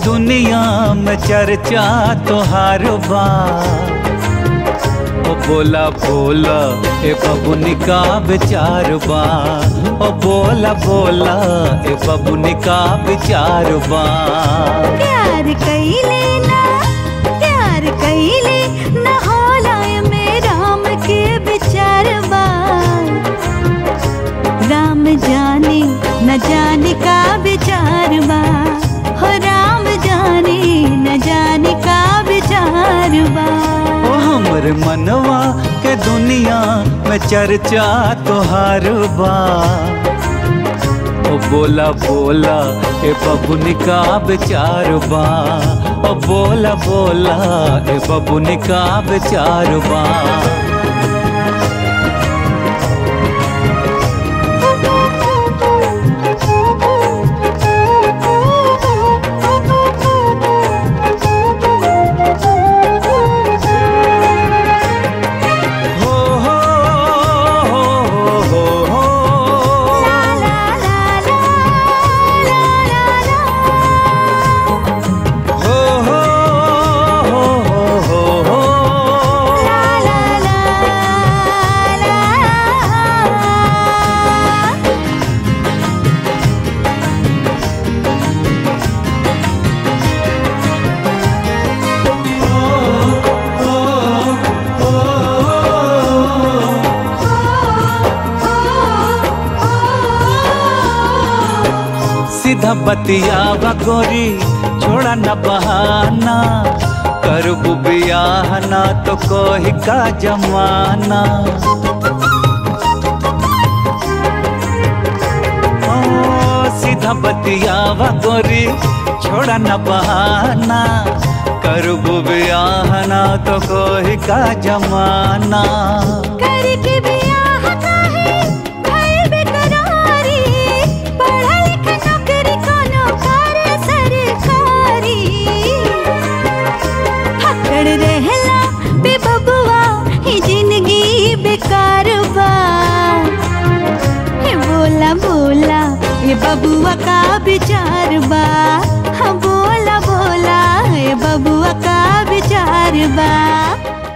दुनिया में चर्चा तोहार बा ओ बोला बोला ए बबुनी का विचार बा ओ बोला बोला ए बबुनी का विचार बा प्यार कइले ना प्यार कइले ना होला में राम के विचार बा राम जाने न जाने का विचार बा हो राम जाने न जाने का विचार बा ओ हमर मनवा के दुनिया में चर्चा तोहार बा ओ बोला बोला ए बबुनी का विचार बा ओ बोला बोला ए बबुनी का विचार बा हो हो हो हो हो ला ला ला ला ला ला हो हो हो हो हो ला ला ला ला सीधा बतियावा गोरी छोड़ा न बहाना कर बियाह ना तो कोई का जमाना ओ सीधा बतियावा गोरी छोड़ा न बहाना कर बियाह ना तो कोई का जमाना करके बियाह काहे भइल बेकरारी पढ़ा लिखा नौकरी कोनो करे सरकारी हकड़ रहला बे बबुआ ही जिंदगी बेकार बा हे बोला बोला ये बबुआ का विचार बा हाँ बोला बोला ये बबुआ का विचार बा